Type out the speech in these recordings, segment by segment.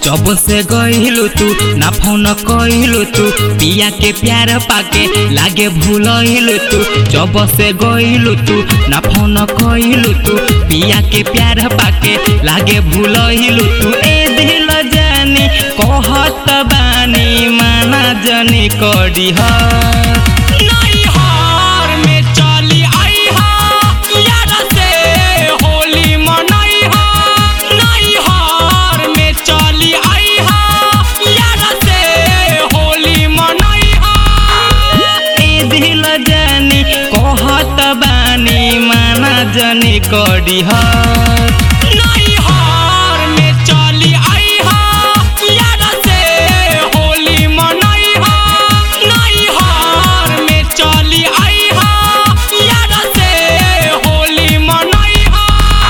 जब से गइलू तू ना फोन कइलू तू पिया के प्यार पाके लागे भूलइलू तू जब से गइलू तू ना फोन कइलू तू पिया के प्यार पाके लागे भूलइलू तू ए दिल जानी कहत बानी माना जनी करी ह नहीं हार में चली आई हा यार से होली मनाई हा नहीं हार में चली आई हा यार से होली मनाई हा ए दिल जानी कहत बानी माना जनी करी ह नहीं हार में चली आई हा यार से होली मनाई हा नहीं हार में चली आई हा यार से होली मनाई हा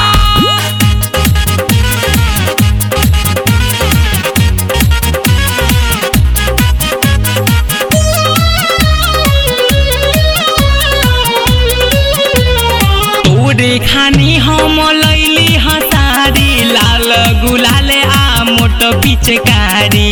तोरे खानी हम लैली हसारी लाल गुलाले आ मोट पिचकारी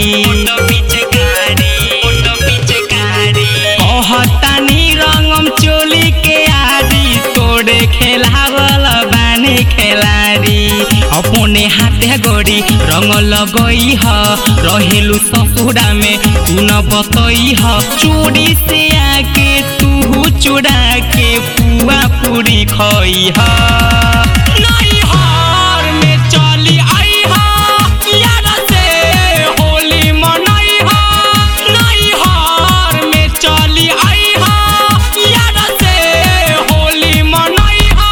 कहतानी रंगम चोली के आरी तोरे खेलावल बानी खेलारी अपने हाथे गोरी रंग लगई ह रहेलु ससुरा में तू न बतई ह चोरी से आके तू चुरा के पुआ पूरी खई ह नहीं हार में चली आई हा यार से होली मनाई हा नहीं हार में चली आई हा यार से होली मनाई हा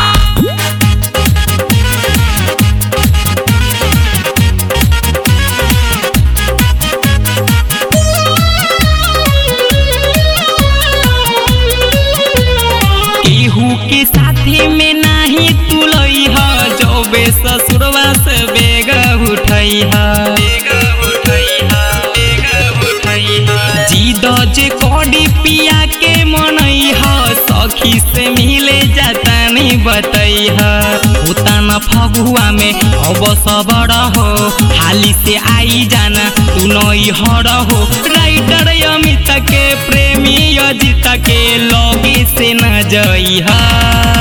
केहू के साथी में नाही तुलई ह जबे ससुरवा से बेग उठई ह जीद जे कडी पिया के मनई ह सखी से मिले जाता नहीं बतई ह उताना फगुआ में अब सबर हो हाली से आई जाना तू नई हर हो राइटर अमित के प्रेमी अजित के लगे से न जई हा